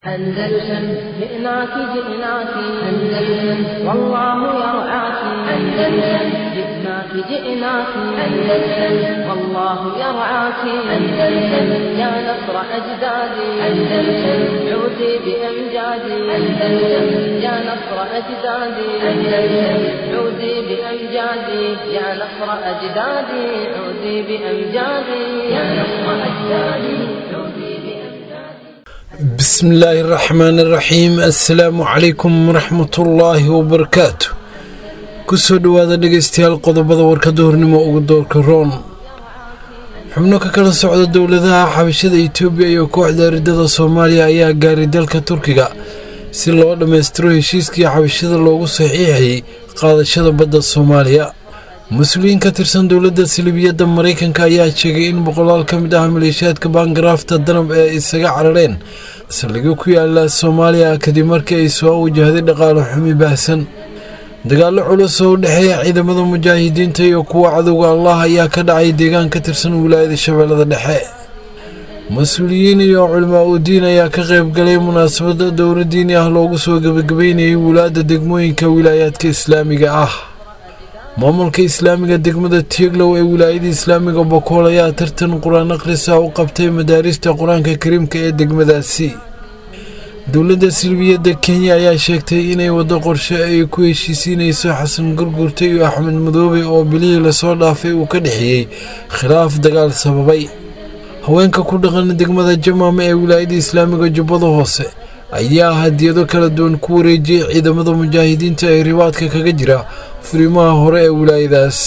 أندلسن جئناك جئناك أندلسن والله يرعاك أندلسن جئناك جئناك أندلسن والله يرعاك أندلسن يا نصر أجدادي أندلسن عودي بأمجادي أندلسن يا نصر أجدادي أندلسن عودي بأمجادي يا نصر أجدادي عودي بأمجادي يا نصر أجدادي عودي بأمجادي بسم الله الرحمن الرحيم assalaamu calaykum waraxmatullaahi wabarakaatu kusoo dhowaada dhegeystayaal qodobada warkada hornimo ugu doorka roon xubno ka kala socda dowladaha xabashada itoobiya iyo kooxda aridada soomaaliya ayaa gaaray dalka turkiga si loo dhammaystiro heshiiskii xabashada loogu saxiixayay qaadashada badda soomaaliya mas-uuliyiin ka tirsan dowladda silibiyadda maraykanka ayaa sheegay in boqolaal ka mid ah maleeshiyaadka baangaraafta danab ee isaga carareen saldhigyo ku yaala soomaaliya kadib markii ay soo wajahday dhaqaale xumi baahsan dagaallo culus oo u dhexeeya ciidamada mujaahidiinta iyo kuwa cadowga allah ayaa ka dhacay deegaan ka tirsan wilaayada shabeellada dhexe mas-uuliyiin iyo culimaa udiin ayaa ka qayb galay munaasabada dowro diini ah loogu soo gebagabeynayay wulaadda degmooyinka wilaayaadka islaamiga ah maamulka islaamiga degmada tieglow ee wilaayada islaamiga bokool ayaa tartan qur-aan akhrisa u qabtay madaarista qur-aanka kariimka ee degmadaasi dowladda silbiyadda kenya ayaa sheegtay inay waddo qorshe ay ku heshiisiinayso xasan gurgurta iyo axmed madoobe oo bilihii lasoo dhaafay uu ka dhexeeyey khilaaf dagaal sababay haweenka ku dhaqan degmada jamaama ee wilaayada islaamiga jubbada hoose ayaa hadiyado kala duwan ku wareejiyey ciidamada mujaahidiinta ee ribaadka kaga jira furimaha hore ee wilaayadaas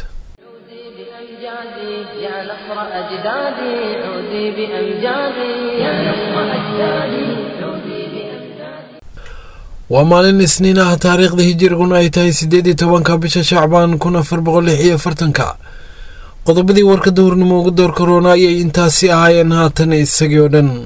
عودي بأمجادي يا نصر أجدادي عودي بأمجادي يا نصر أجدادي عودي بأمجادي waa maalin isniin ah taariikhda hijiriguna ay tahay siddeed iyo tobanka bisha shacbaan kun afar boqol lix iyo afartanka qodobadii warkada hornimo ugu door karoona ayay intaasi ahaayeen haatan isagii oo dhan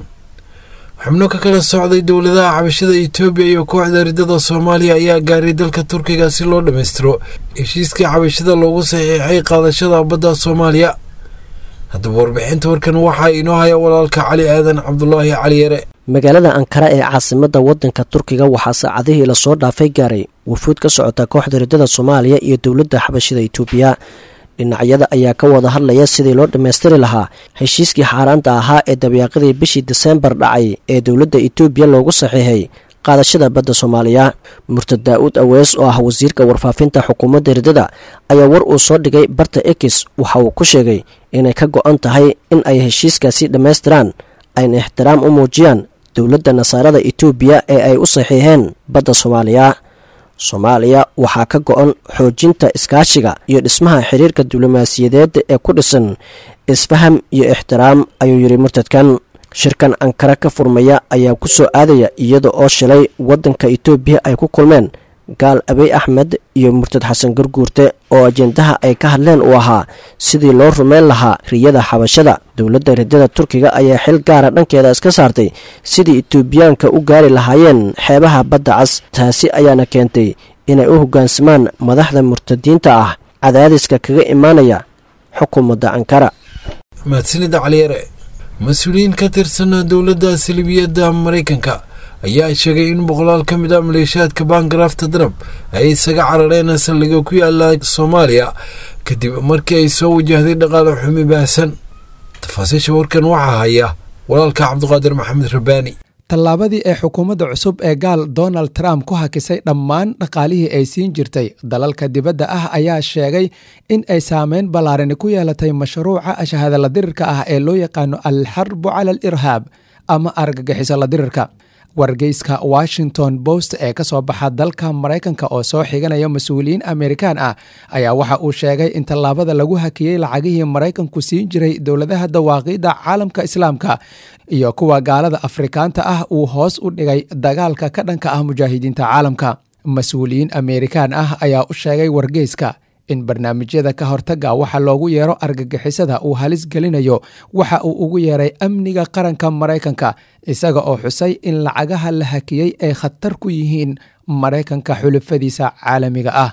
xubno ka kala socday dowladaha xabashada itoobiya iyo kooxda ridada soomaaliya ayaa gaaray dalka turkiga si loo dhammaystiro heshiiskii xabashada loogu saxiixay qaadashada badda soomaaliya haddaba warbixinta warkan waxaa inoo haya walaalka cali aadan cabdulaahi cali yare magaalada ankara ee caasimadda waddanka turkiga waxaa saacadihii lasoo dhaafay gaaray wufuud ka socota kooxda ridada soomaaliya iyo dowladda xabashada itoobiya dhinacyada ayaa ka wada hadlaya sidii loo dhammaystiri lahaa heshiiskii xaaraanta ahaa ee dabeeqadii bishii diseembar dhacay ee dowladda itoobiya loogu saxiixay qaadashada badda soomaaliya murtad daa-uud awees oo ah wasiirka warfaafinta xukuumadda ridada ayaa war uu soo dhigay barta ekis waxa uu ku sheegay inay ka go-an tahay in ay heshiiskaasi dhammaystiraan ayna ixtiraam u muujiyaan dowladda nasaarada itoobiya ee ay u saxiixeen badda soomaaliya soomaaliya waxaa ka go-an xoojinta iskaashiga iyo dhismaha xiriirka diblomaasiyadeed ee ku dhisan isfaham iyo ixtiraam ayuu yidhi murtadkan shirkan ankara ka furmaya ayaa ku soo aadaya iyada oo shalay waddanka itoobiya ay ku kulmeen gaal abey axmed iyo murtad xasan garguurte oo ajendaha ay ka hadleen uu ahaa sidii loo rumeyn lahaa riyada xabashada dowladda ridada turkiga ayaa xil gaara dhankeeda iska saartay sidii itoobiyaanka u gaari lahaayeen xeebaha badda cas taasi ayaana keentay inay u hoggaansamaan madaxda murtadiinta ah cadaadiska kaga imaanaya xukuumadda ankara mahadsanida caliyare mas-uuliyiin ka tirsan dowladda silibiyadda maraykanka ayaa sheegay in boqolaal ka mid ah maleeshiyaadka baangaraafta danab ay isaga carareen saldhigga ku yaala soomaaliya kadib markii ay soo wajahday dhaqaale xumi baahsan tafaasiisha warkan waxaa haya walaalka cabdiqaadir maxamed rabbaani tallaabadii ee xukuumadda cusub ee gaal donald trump ku hakisay dhammaan dhaqaalihii ay siin jirtay dalalka dibadda ah ayaa sheegay in ay saameyn ballaarani ku yeelatay mashruuca ashahadala dirirka ah ee loo yaqaano alxarbu cala al irhaab ama argagixiso la dirirka wargeyska washington post ee ka soo baxa dalka maraykanka oo soo xiganaya mas-uuliyiin amerikaan ah ayaa waxa uu sheegay in tallaabada lagu hakiyey lacagihii maraykanku siin jiray dowladaha dawaaqiidda caalamka islaamka iyo kuwa gaalada afrikaanta ah uu hoos u dhigay dagaalka ka dhanka ah mujaahidiinta caalamka mas-uuliyiin amerikaan ah ayaa u sheegay wargeyska in barnaamijyada ka hortaga waxa loogu yeero argagixisada uu halis gelinayo waxa uu ugu yeeray amniga qaranka maraykanka isaga oo xusay in lacagaha la hakiyey ay khatar ku yihiin maraykanka xulufadiisa caalamiga ah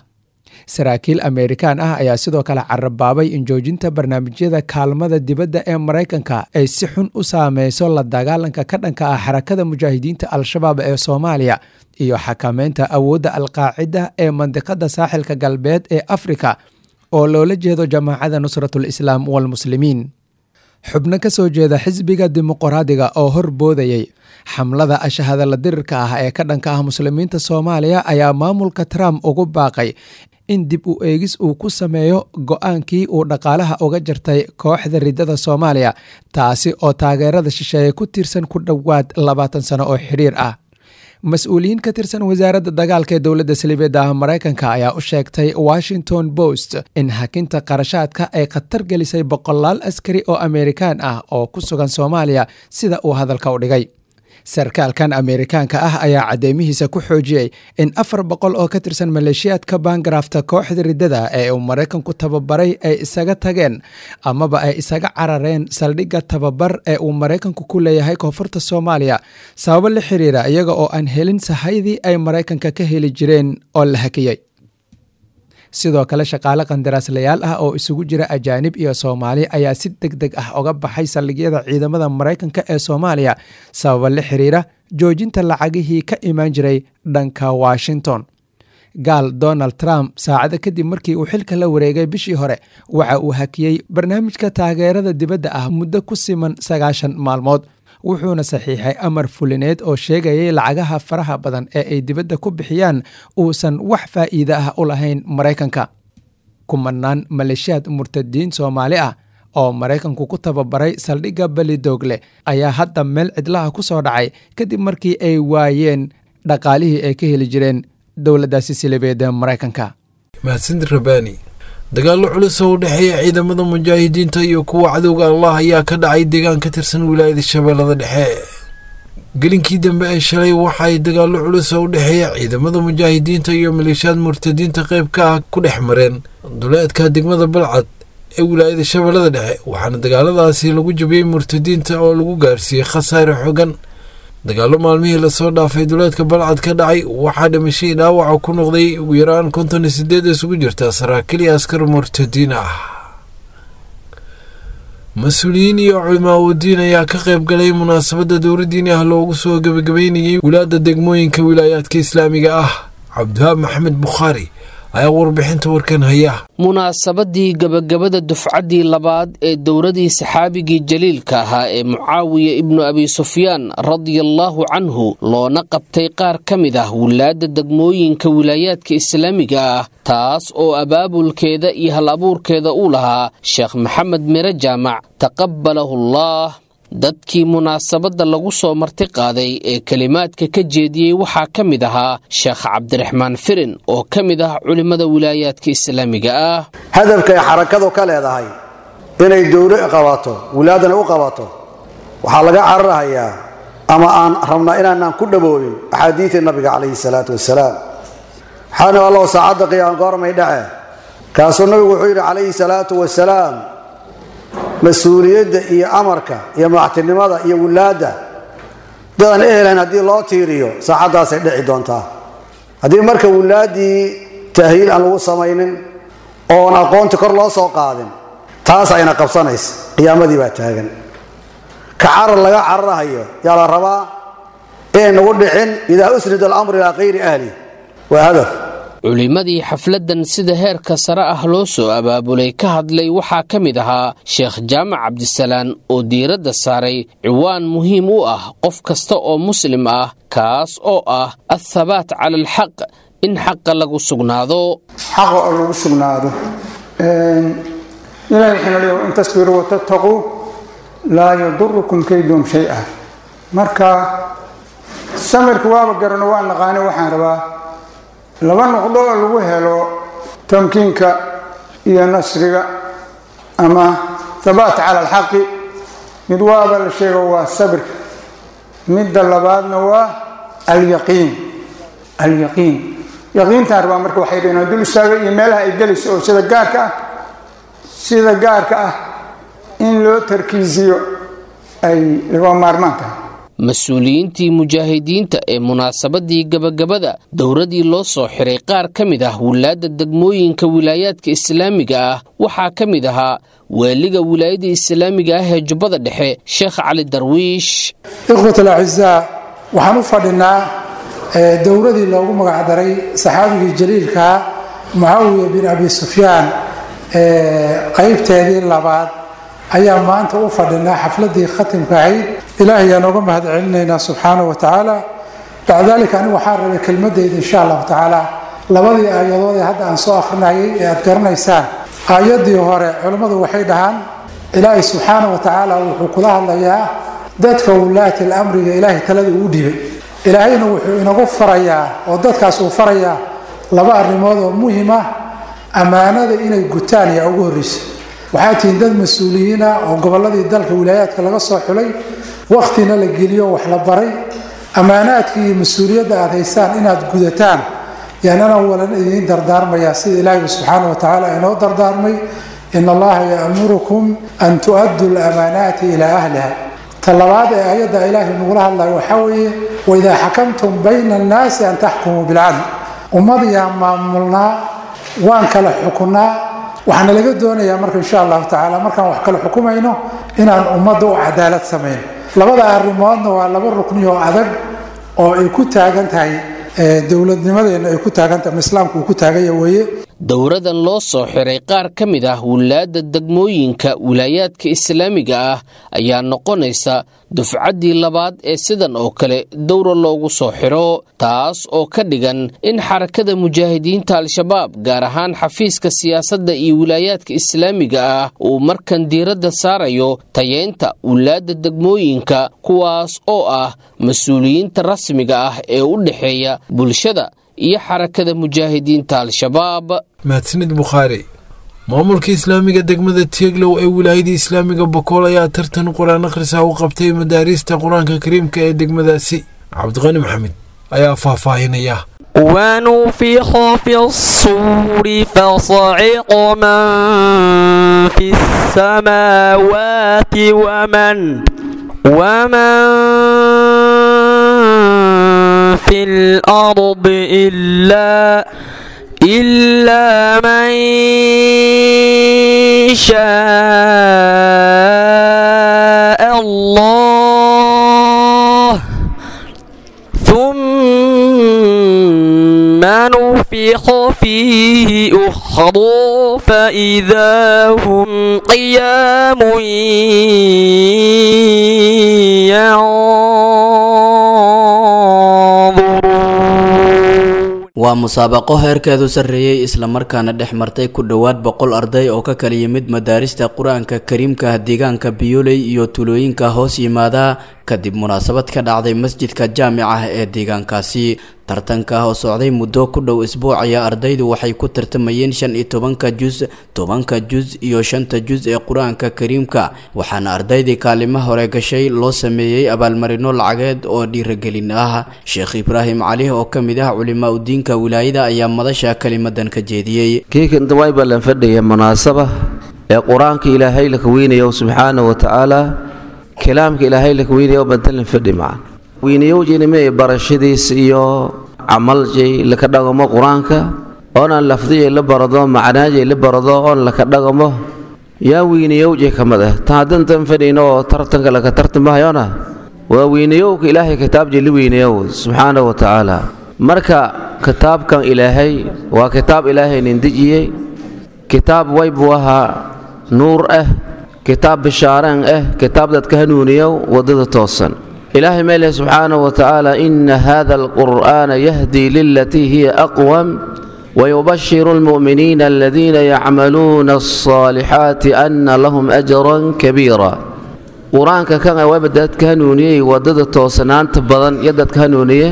saraakiil ameerikaan ah ayaa sidoo kale carabaabay in joojinta barnaamijyada kaalmada dibadda ee maraykanka ay si xun u saameyso la dagaalanka ka dhanka ah xarakada mujaahidiinta al-shabaab ee soomaaliya iyo xakameynta awoodda alqaacida ee mandiqada saaxilka galbeed ee afrika oo loola jeedo jamaacada nusratul islaam walmuslimiin xubno ka soo jeeda xisbiga dimuqraadiga oo hor boodayay xamlada ashahadala dirirka ah ee ka dhanka ah muslimiinta soomaaliya ayaa maamulka trump ugu baaqay in dib u eegis uu ku sameeyo go-aankii uu dhaqaalaha uga jartay kooxda ridada soomaaliya taasi oo taageerada shisheeye ku tiirsan ku dhowaad labaatan sano oo xidhiir ah mas-uuliyiin ka tirsan wasaaradda dagaalka ee dowladda saliibeedda ah maraykanka ayaa u sheegtay washington post in hakinta qarashaadka ay khatar gelisay boqolaal askari oo ameerikaan ah oo ku sugan soomaaliya sida uu hadalka u dhigay sarkaalkan ameerikaanka ah ayaa cadeymihiisa ku xoojiyey in afar boqol oo ka tirsan maleeshiyaadka baangarafta kooxda riddada ee uu maraykanku tababaray ay isaga tageen amaba ay isaga carareen saldhigga tababar ee uu maraykanku ku leeyahay koonfurta soomaaliya sababo la xiriira iyaga oo aan helin sahaydii ay maraykanka ka heli jireen oo la hakiyey sidoo kale shaqaale qandaraaslayaal ah oo isugu jira ajaanib iyo soomaali ayaa si deg deg ah uga baxay saldhigyada ciidamada maraykanka ee soomaaliya sababa la xiriira joojinta lacagihii ka imaan jiray dhanka washington gaal donald trump saacado kadib markii uu xilka la wareegay bishii hore waxa uu hakiyey barnaamijka taageerada dibadda ah muddo ku siman sagaashan maalmood wuxuuna saxiixay amar fulineed oo sheegayay lacagaha faraha badan ee ay dibadda ku bixiyaan uusan wax faa'iide ah u lahayn maraykanka kumanaan maleeshiyaad murtadiin soomaali ah oo maraykanku ku tababaray saldhigga belidoogle ayaa hadda meel cidlaha ku soo dhacay kadib markii ay waayeen dhaqaalihii ay ka heli jireen dowladdaasi silibeed ee maraykanka mahadsanid rabani dagaallo culus oo u dhexeeya ciidamada mujaahidiinta iyo kuwa cadowga allah ayaa ka dhacay deegaan ka tirsan wilaayada shabeellada dhexe gelinkii dambe ee shalay waxaay dagaallo culus oo u dhexeeya ciidamada mujaahidiinta iyo maleeshiyaad murtadiinta qayb ka ah ku dhex mareen duleedka degmada balcad ee wilaayada shabeellada dhexe waxaana dagaaladaasi lagu jabiyey murtadiinta oo lagu gaarsiiyey khasaare xogan dagaallo maalmihii lasoo dhaafay duleedka balcad ka dhacay waxaa dhimashadii dhaawaca ku noqday ugu yaraan konton iyo sideed isugu jirta saraakiil iyo askar murtadiin ah mas-uuliyiin iyo culimaaudiin ayaa ka qayb galay munaasabadda dowladdiini ah loogu soo gebagabeynayay wilaadda degmooyinka wilaayaadka islaamiga ah cabdiwahaab maxamed bukhaari ayaa warbixinta warkan haya munaasabadii gebagabada dufcaddii labaad ee dowladii saxaabigii jaliilka ahaa ee mucaawiya ibnu abi sufyaan radiallaahu canhu loona qabtay qaar ka mid ah wilaadda degmooyinka wilaayaadka islaamiga ah taas oo abaabulkeeda iyo hal abuurkeeda uu lahaa sheekh maxamed mire jaamac taqabbalahu allaah dadkii munaasabadda lagu soo marti qaaday ee kelimaadka ka jeediyey waxaa ka mid ahaa sheekh cabdiraxmaan firin oo ka mid ah culimmada wilaayaadka islaamiga ah hadafka ay xarakadu ka leedahay inay dowlo qabato wilaadana u qabato waxaa laga cararhayaa ama aan rabnaa inaanaan ku dhaboobin axaadiidii nabiga calayhi salaatu wasalaam waxaana allow saacadda qiyaam goormay dhace kaasuu nabigu wuxuu yidhi calayhi salaatu wasalaam mas-uuliyadda iyo amarka iyo madaxtinimada iyo wilaadda dadaan ehelayn haddii loo tiiriyo saacaddaasay dhici doontaa haddii marka wilaaddii tahyiil aan lagu samaynin oon aqoonti kor loo soo qaadin taas ayna qabsanaysa qiyaamadii baa taagan ka carar laga cararahayo yaa la rabaa inay nagu dhicin idaa usnida alamru ilaa kayri ahli waa hadaf culimmadii xafladdan sida heerka sare ah loo soo abaabulay ka hadlay waxaa ka mid ahaa sheekh jaamac cabdisalaan oo diiradda saaray ciwaan muhiim u ah qof kasta oo muslim ah kaas oo ah athabaat cala alxaq in xaqa lagu sugnaado xaqa oo lagu sugnaado ilahi wuxuuna leeya in tasbiruu watattaquu laa yadurukum kaydum shay-a marka samirka waaba garano waa naqaani waxaan rabaa laba noqdo oo lagu helo tamkiinka iyo nasriga ama thabaat cala alxaqi mid waaba la sheego waa sabirka midda labaadna waa alyaqiin alyaqiin yaqiintaan rabaa marka waxay dhaheen dul istaaga iyo meelaha ay gelayso oo sida gaarka ah sida gaarka ah in loo tarkiisiyo ay laga maarmaan tahay mas-uuliyiintii mujaahidiinta ee munaasabadii gabagabada dowradii loo soo xiray qaar ka mid ah wilaadda degmooyinka wilaayaadka islaamiga ah waxaa ka mid ahaa waaliga wilaayada islaamiga ah ee jubbada dhexe sheekh cali darwiish ikhwat alacizaa waxaan u fadhinaa dowradii loogu magacdaray saxaabigii jaliilkaa mucaawiya bin abi sufyaan qaybteedii labaad ayaa maanta u fadhinaa xafladii khatimka ahayd ilaahay aan oga mahad celinaynaa subxaana wa tacaala bacda dalika anigu waxaan rabay kelmadeyda insha allahu tacaala labadii aayadood ee hadda aan soo akhrinayay ee aad garanaysaan aayadii hore culimmadu waxay dhahaan ilaahay subxaana wa tacaala wuxuu kula hadlayaa dadka wulaati lamriga ilaahay talada uu dhibay ilaahayna wuxuu inagu farayaa oo dadkaas uu farayaa laba arrimood oo muhim ah ammaanada inay gutaan yaa ugu horreysa waxaa tihiin dad mas-uuliyiina oo gobolladii dalka wilaayaadka laga soo xulay wakhtina la geliyo wax la baray ammaanaadkii iyo mas-uuliyadda aad haysaan inaad gudataan yaanana walan idiin dardaarmayaa sida ilaahi subxaana wa tacaala inoo dardaarmay in allaha ya'murukum an tu'addu lamaanaati ilaa ahliha ta labaad ee ayadda ilaahay nagula hadlayo waxaa weeye waidaa xakamtum bayna annaasi an taxkumuu bilcadl ummadayaan maamulnaa waan kala xukunaa waxaana laga doonayaa marka insha allahu tacaala markaan wax kala xukumayno inaan ummadda u cadaalad samayn labada arrimoodna waa laba rukni oo adag oo ay ku taagan tahay dowladnimadeenna ay ku taagan tahay ama islaamku uu ku taaganya weeye dowradan loo soo xiray qaar ka mid ah wilaadda degmooyinka wilaayaadka islaamiga ah ayaa noqonaysa dufcaddii labaad ee sidan oo kale dowra loogu soo xiro taas oo ka dhigan in xarakada mujaahidiinta al-shabaab gaar ahaan xafiiska siyaasadda iyo wilaayaadka islaamiga ah uu markan diiradda saarayo tayeynta wilaadda degmooyinka kuwaas oo ah mas-uuliyiinta rasmiga ah ee u dhexeeya bulshada iyo xarakada mujaahidiinta al-shabaab mahadsanid bukhaari maamulka islaamiga degmada tieglow ee wilaayada islaamiga bokool ayaa tartan qur-aan akhrisaa u qabtay madaariista qur-aanka kariimka ee degmadaasi cabdiqani maxamed ayaa faahfaahinaya ونفخ في الصور فصعق من في السماوات ومن ومن في الأرض إلا إلا من شاء الله ثم نفخ فيه أخرى فإذا هم قيام ينظرون waa musaabaqo heerkeedu sarreeyey islamarkaana dhex martay ku dhowaad boqol arday oo ka kala yimid madaarista qur-aanka kariimka deegaanka biyoley iyo tulooyinka hoos yimaada kadib munaasabad ka dhacday masjidka jaamica ee deegaankaasi tartanka oo socday muddo ku dhow isbuuc ayaa ardaydu waxay ku tartamayeen shan iyo tobanka jus tobanka jus iyo shanta jus ee qur-aanka kariimka waxaana ardaydii kaalimo hore gashay loo sameeyey abaalmarino lacageed oo dhiiragelin ah sheekh ibraahim cali oo ka mid ah culimaa udiinka wilaayada ayaa madasha kelimadan ka jeediyey kiikan dawayba lan fadhiya munaasaba ee qur-aanka ilaahay la kaweynayo subxaana wa tacaala kalaamka ilaahay la kaweynayo bantan lan fadhi macan weynayowjinime barashadiis iyo camaljay laka dhagamo qur-aanka oonaan lafdiyay la barado macnaajay la barado oon laka dhagamo yaa weynayowjay ka mid ah tan haddantan fadhiyno oo tartanka laka tartamahayona waa weynayowka ilaahay kitaabjay la weynayow subxaana wa tacaala marka kitaabkan ilaahay waa kitaab ilaahay nin dejiyey kitaab way buu ahaa nuur ah kitaab bishaareen ah kitaab dadka hanuuniyow waddada toosan ilaahay meeleh subxaanaه wa tacaala ina hada alqur'aana yahdi lilatii hiya aqwam wayubashiru اlmu'miniina aladiina yacmaluuna الصaalixaati ana lahum ajran kabiira qur-aanka kan wayba dadka hanuuniyey waddada toosanaanta badan iyo dadka hanuuniye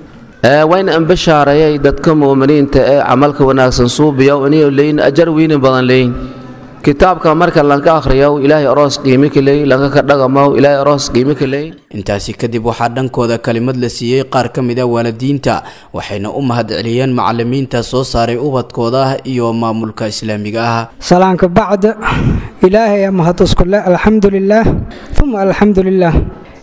wayna ambashaareeyay dadka mu'miniinta ee camalka wanaagsan suubiya inay leeyin ajar weynin badan leeyin kitaabka marka lanka akhriyo ilaahay aroos qiimi ka leey lanka ka dhagamo ilaahay aroos qiimi ka leey intaasi kadib waxaa dhankooda kalimad la siiyey qaar ka mid a waalidiinta waxayna u mahad celiyeen macalimiinta soo saaray ubadkooda iyo maamulka islaamiga ah salaanka bacda ilaahay mahad iskule alxamdu lilaah uma alxamdu lilaah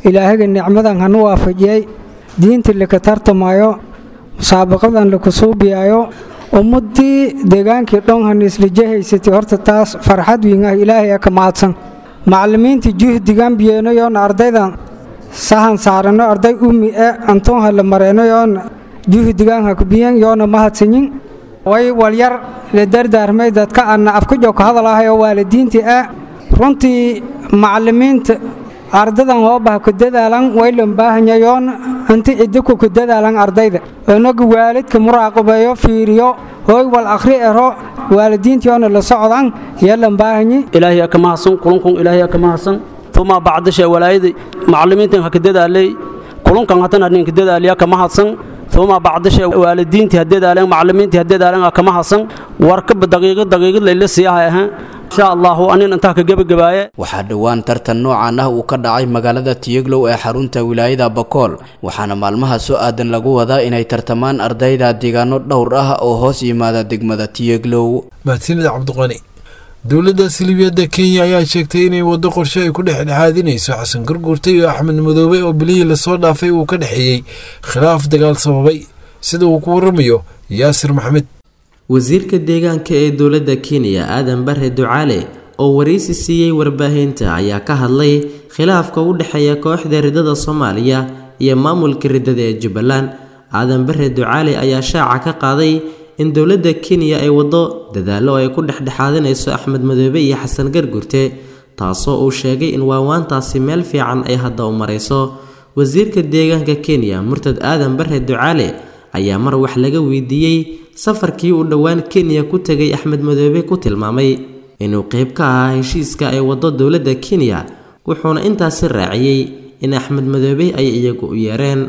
ilaahaga nicmadan hanu waafajiyey diinta laka tartamayo musaabaqadan laku suubiyayo ummadii deegaankii dhon han isla haysatay horta taas farxad wiin ah ilaahay ka mahadsan macallimiinta juhdigan biyeenayoon ardaydan sahan saarano arday umi e antoon hala mareenayoon juhdigan hakbiyen yoona mahadsanyin way walyar la dardaarmay dadka anna afkajo ka hadalahayo waalidiintii e runtii macallimiinta ardadan hoobaha ku dadaalan waylan baahanyayoon inti cidiku ku dadaalan ardayda inagu waalidka muraaqabeeyo fiiriyo hooy wal akhri ero waalidiintiyoona la socdan yeelan baahanyi ilaahay ka mahadsan kulankun ilaahay ka mahadsan tuma bacdasha walaayada macallimiintan ha ka dadaalay kulankan hatan hadin ka dadaaliya ka mahadsan tuma bacdasha waalidiintii ha dadaaleen macallimiintii ha dadaaleen ka mahadsan warka daqiiqad daqiiqad layla siiyahay ahaan insha allahu anin intaa ka gebagabaaye waxaa dhowaan tartan noocan ah uu ka dhacay magaalada tiyeglow ee xarunta wilaayada bakool waxaana maalmaha soo aadan lagu wadaa inay tartamaan ardayda deegaano dhowr ah oo hoos yimaada degmada tiyeglow mahadsanid cabdiqani dowladda silibiyadda kenya ayaa sheegtay inay waddo qorshe ay ku dhexdhexaadinayso xasan gurgurta iyo axmed madoobe oo bilihii lasoo dhaafay uu ka dhexeeyey khilaaf dagaal sababay sida uu ku waramayo yaasir maxamed wasiirka deegaanka ee dowladda kenya aadan bare ducaale oo waraysi siiyey warbaahinta ayaa ka hadlay khilaafka u dhexeeya kooxda riddada soomaaliya iyo maamulka riddada ee jubbaland aadan bare ducaale ayaa shaaca ka qaaday in dowladda kenya ay waddo dadaallo ay ku dhexdhexaadinayso axmed madoobe iyo xasan gargurte taasoo uu sheegay in waawaantaasi meel fiican ay hadda u marayso wasiirka deegaanka kenya murtad aadan bare ducaale ayaa mar wax laga weydiiyey safarkii uu dhowaan kenya ku tegay axmed madoobe ku tilmaamay inuu qeyb ka ahaa heshiiska ay waddo dowladda kenya wuxuuna intaasi raaciyey in axmed madoobe ay iyagu u yeereen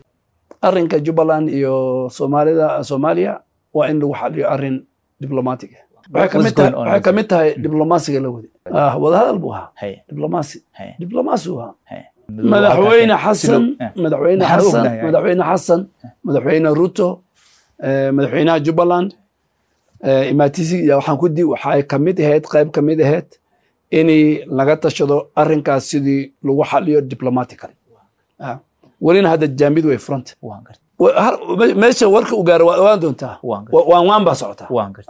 arrinka jubbaland iyo soomaalida soomaaliya waa in lagu xaliyo arrin diblomatic waxay ka mid tahay diblomaasiga la wadi wadahadal buu ahaa diblomaasi diblomaasi uu ahaa madaxweyne xasan madaxweyne xasan madaxweyne xasan madaxweyne ruto madaxweynaha jubbaland imaatisi waxaan ku di waxay kamid ahayd qayb kamid ahayd in laga tashado arrinkaas sidii lagu xaliyo diplomatically welina hadda jaamid way front meesha warka u gaaro waa waan doontaa waan waan baa socotaa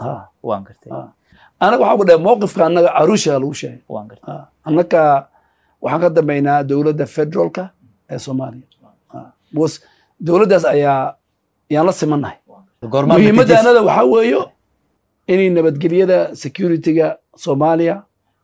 anaga waxaa ku dhahay mowqifka annaga arusha lagu sheegay annaga waxaan ka dambaynaa dowladda federaalka ee soomaaliya bcause dowladdaas ayaa yaan la simannahay muhiimadda anada waxaa weeyo inay nabadgelyada securityga soomaaliya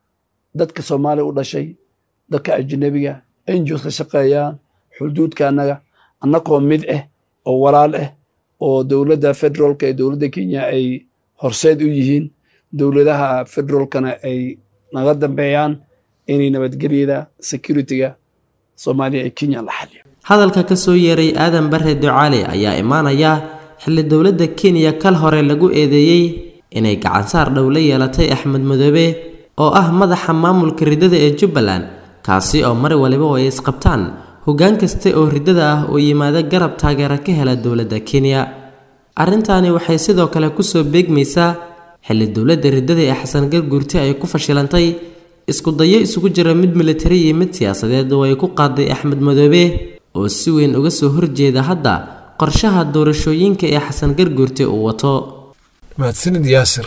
dadka soomaaliya u dhashay dadka ajnabiga ngos ka shaqeeyaan xuduudka annaga annagoo mid ah oo walaal ah oo dowladda federaalka ee dowladda kenya ay horseed u yihiin dowladaha federaalkana ay naga dambeeyaan inay nabadgelyada securityga soomaaliya ee kenya la xaliyo hadalka ka soo yeeray aadan bare ducaale ayaa imaanaya xilli dowladda kenya kal hore lagu eedeeyey inay gacansaar dhow la yeelatay axmed madoobe oo ah madaxa maamulka riddada ee jubbaland kaasi oo mar waliba oo ay isqabtaan hoggaan kasta oo riddada ah oo yimaado garab taageera ka hela dowladda kenya arrintaani waxay sidoo kale kusoo beegmaysaa xilli dowladda riddada ee xasan garguurte ay ku fashilantay isku dayo isugu jira mid militari iyo mid siyaasadeed oo ay ku qaaday axmed madoobe oo si weyn uga soo horjeeda hadda qorshaha doorashooyinka ee xasan garguurte uu wato mahadsanid yaasir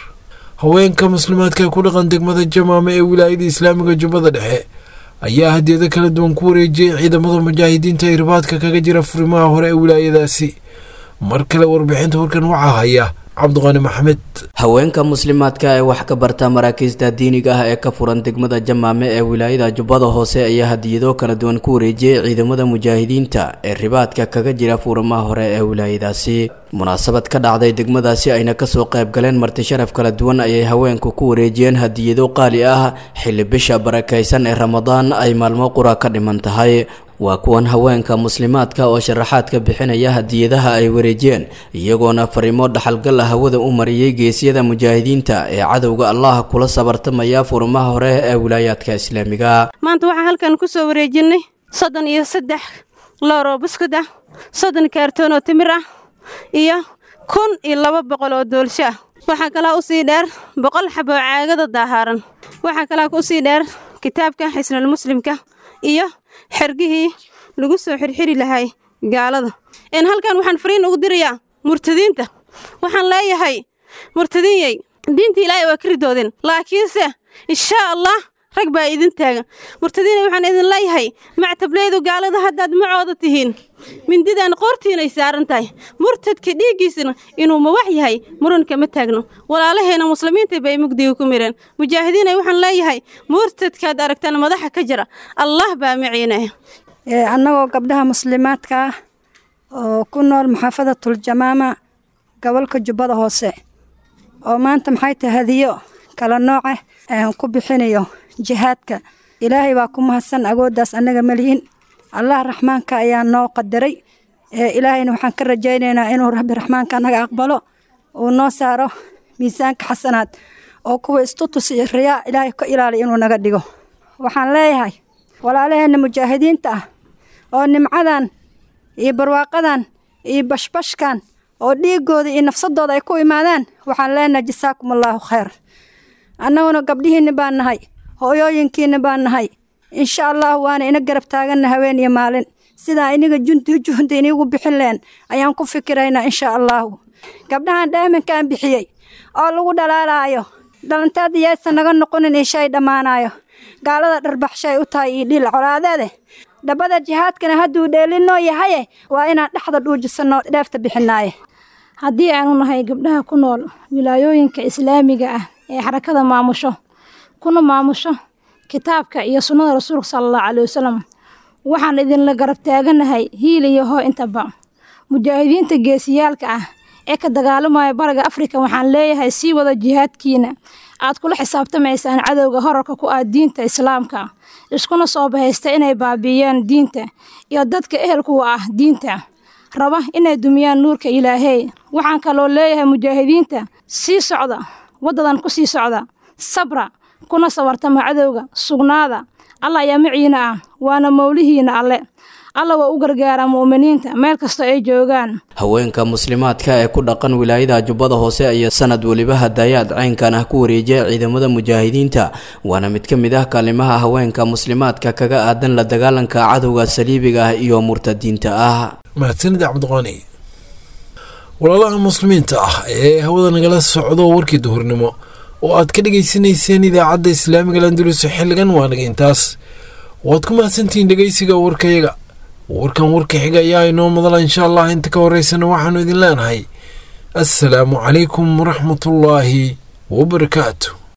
haweenka muslimaadka ku dhaqan degmada jamaame ee wilaayada islaamiga jubbada dhexe ayaa hadiyado kala duwan ku wareejiyey ciidamada mujaahidiinta ee ribaadka kaga jira furimaha hore ee wilaayadaasi mar kale warbixinta warkan waxaa haya cabdiqani maxamed haweenka muslimaadka ee wax ka barta maraakiista diiniga ah ee ka furan degmada jamaame ee wilaayada jubbada hoose ayaa hadiyado kala duwan ku wareejiyey ciidamada mujaahidiinta ee ribaadka kaga jira furimaha hore ee wilaayadaasi munaasabad ka dhacday degmadaasi ayna kasoo qayb galeen marti sharaf kala duwan ayay haweenku ku wareejiyeen hadiyado qaali ah xilli bisha barakaysan ee ramadaan ay maalmo qura ka dhiman tahay waa kuwan haweenka muslimaadka oo sharaxaad ka bixinaya hadiyadaha ay wareejiyeen iyagoona fariimo dhaxalgal ah hawada u mariyey geesyada mujaahidiinta ee cadowga allah kula sabartamaya furimaha hore ee wilaayaadka islaamiga maanta waxaan halkan ku soo wareejinay soddon iyo saddex looroo buskud ah soddon kaartoon oo timir ah iyo kun iyo laba boqol oo doolsho ah waxaa kalaa usii dheer boqol xabo caagada daahaaran waxaa kalaa usii dheer kitaabka xisnul muslimka iyo xergihii lagu soo xirxiri lahay gaalada een halkan waxaan fariin ugu dirayaa murtadiinta waxaan leeyahay murtadiinyey diinta ilaahay waa ka ridoodeen laakiinse inshaa allah rag baa idin taagan murtadiina waxaan idin leeyahay mactableydu gaalada haddaad macooda tihiin mindidan qoortiinay saaran tahay murtadka dhiiggiisana inuu mawax yahay muranka ma taagno walaalaheena muslimiinta bay mugdiga ku mireen mujaahidiina waxaan leeyahay murtadkaad aragtaan madaxa ka jira allah baa maciinaya annagoo gabdhaha muslimaadka ah oo ku nool maxaafadatul jamaama gobolka jubbada hoose oo maanta maxay tahay hadiyo kala nooca aan ku bixinayo jihaadka ilaahay baa ku mahadsan agooddaas annaga malihin allah raxmaanka ayaa noo qadaray ilaahayna waxaan ka rajaynaynaa inuu rabbi raxmaanka naga aqbalo uu noo saaro miisaanka xasanaad oo kuwa istutus iyo riyaa ilaahay ka ilaaliya inuu naga dhigo waxaan leeyahay walaalaheenna mujaahidiinta ah oo nimcadan iyo barwaaqadan iyo bashbashkan oo dhiigooda iyo nafsadooda ay ku imaadaan waxaan leenahay jasaakum allaahu khayr annaguna gabdhihiinna baan nahay hooyooyinkiinna baan nahay insha allah waana ina garab taaganna haween iyo maalin sidaa iniga junti juhda iniigu bixin leen ayaan ku fikiraynaa insha allaahu gabdhahan dhaaminkaan bixiyey oo lagu dhalaalaayo dhalantaada yaysan naga noqonin ishay dhammaanayo gaalada dharbaxshay u tahay iyo dhiil colaadeede dhabbada jihaadkana hadduu dheelinoo yahaye waa inaan dhexda dhuujisanno dheefta bixinaaye haddii aanu nahay gabdhaha ku nool wilaayooyinka islaamiga ah ee xarakada maamusho kuna maamusho kitaabka iyo sunnada rasuulka sala allahu calai wasalam waxaan idinla garab taaganahay hiil iyo hoo intaba mujaahidiinta geesiyaalka ah ee ka dagaalamaya bariga afrika waxaan leeyahay sii wada jihaadkiina aad kula xisaabtamaysaan cadowga horarka ku ah diinta islaamka iskuna soo bahaysta inay baabi'iyaan diinta iyo dadka ehelkuwa ah diinta raba inay dumiyaan nuurka ilaahey waxaan kaloo leeyahay mujaahidiinta sii socda waddadan ku sii socda sabra kuna sabartama cadowga sugnaada alla ayaa maciina ah waana mowlihiina alle alla waa u gargaaraa mu'miniinta meel kastoo ay joogaan haweenka muslimaadka ee ku dhaqan wilaayada jubbada hoose ayaa sanad weliba hadayaad caynkan ah ku wareejiya ciidamada mujaahidiinta waana mid ka mid ah kaalimaha haweenka muslimaadka kaga aadan la dagaalanka cadowga saliibiga ah iyo murtadiinta ah mahadsanid cabdiqaani walaalaha muslimiinta ah ee hawada nagala socdo warkii duhurnimo oo aad ka dhegaysanayseen idaacadda islaamiga landulusa xilligan waa naga intaas waad ku mahadsantihiin dhegaysiga warkayaga warkan warka xiga ayaa inoo madala insha allah inta ka horeysana waxaanu idin leenahay assalaamu calaykum waraxmatullaahi wabarakaatu